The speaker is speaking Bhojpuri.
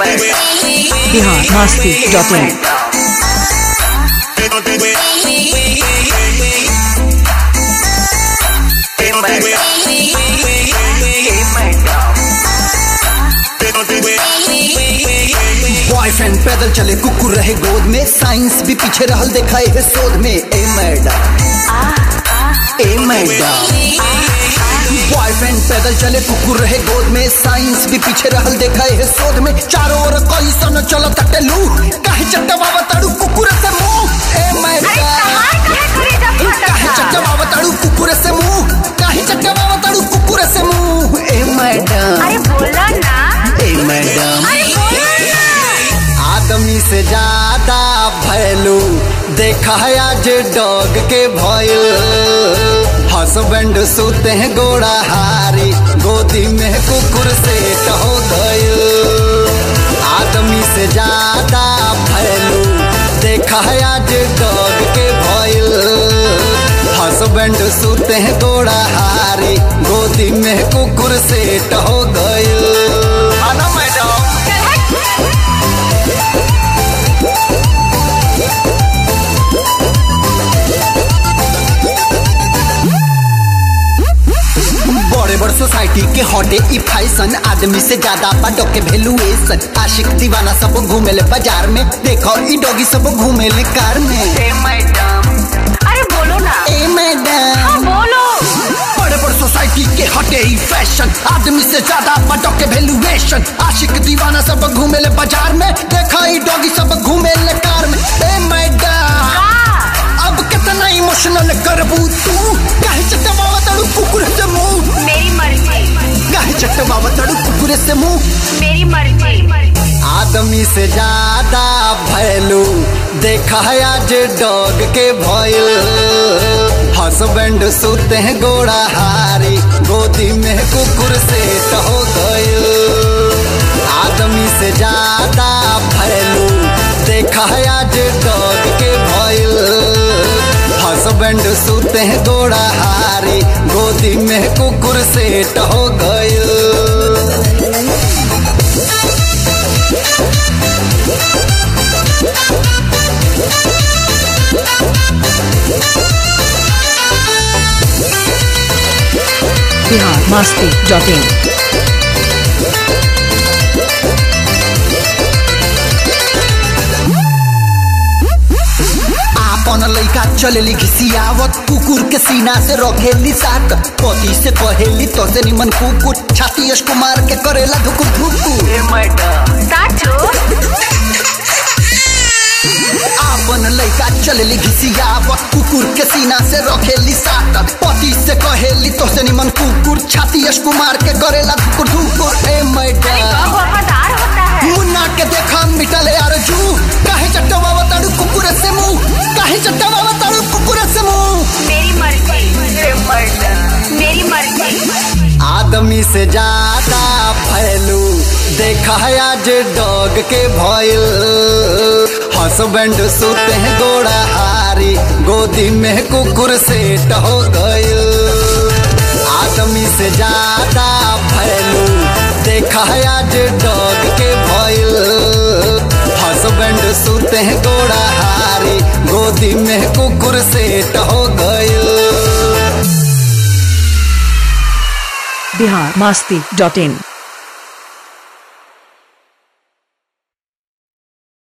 Bihar Masti dot in boyfriend पैदल चले कुकुर रहे गोद में साइंस भी पीछे रहल देखाए है शोध में ए मैडम ए मैडम बॉयफ्रेंड पैदल चले कुकुर रहे गोद में साइंस भी पीछे रहल देखाए है शोध में चारों ओर कैसन चलो तटेलू काहे चटवा ताड़ू कुकुर से मुंह ए मैडम काहे चटवा ताड़ू कुकुर से मुंह काहे चटवा ताड़ू कुकुर से मुंह ए मैडम अरे बोला ना ए मैडम अरे बोला ना आदमी से ज्यादा भैलू देखा है आज डॉग के भयल हस्बैंड सोते हैं गोड़ा हारी गोदी में कुकुर से हो गयल आदमी से ज्यादा भैलू देखा है आज डॉग के भयल हस्बैंड सोते हैं गोड़ा हारी गोदी में कुकुर से हो गयल आना मैडम बड़े बड़ सोसाइटी के हटे ई फैशन आदमी से ज्यादा बाटो के वैल्यूएशन आशिक दीवाना सब घूमेले बाजार में देखो ई डॉगी सब घूमेले कार में अरे बोलो ना ए हाँ, मैडम बोलो बड़े बड़ सोसाइटी के हटे ई फैशन आदमी से ज्यादा बाटो के वैल्यूएशन आशिक दीवाना सब घूमेले बाजार में देखो ई डॉगी सब घूमेले कार में ए मैडम हाँ, अब कितना इमोशनल करबू तू काहे चटवा तड़ू कुकुर से मुंह मेरी मर्जी काहे चटवा तड़ू कुकुर से मुंह मेरी मर्जी आदमी से ज्यादा भैलू देखा है आज डॉग के भयल हस्बैंड सोते हैं गोड़ा हारी गोदी में कुकुर से हो गयल आदमी से ज्यादा भैलू देखा है आज डॉग के भयल हस्बैंड सोते हैं गोड़ा हारी गोदी में कुकुर से हो गयल बिहार मस्ती डॉट इन आपन लइका चलेली घिसियावत कुकुर के सीना से रखेली साट पति से कहेली तो से निमन कुकुर छाती यश कुमार के करेला धुकुर धुकुर साचो आपन लइका चलेली घिसियावत कुकुर के सीना से रखेली साट पति से कहेली तो से निमन कुकुर छाती यश कुमार के करेला धुकुर धुकुर ए मैडम बहुत वफादार होता है मुन्ना के देखा मिटले अरजू काहे चट्टवा बताड़ू कुकुर से मुंह काहे चट्टवा बताड़ू कुकुर से मुंह मेरी मर्जी मेरी मर्जी आदमी से ज्यादा फैलू देखा है आज डॉग के भयल हस्बैंड सोते हैं गोड़ा हारी गोदी में कुकुर से हो गयल आदमी से ज्यादा फैलू देखा है आज डॉग के भयल हस्बैंड सोते हैं गोड़ा हारी गोदी में कुकुर से हो गयल बिहार मस्ती डॉट इन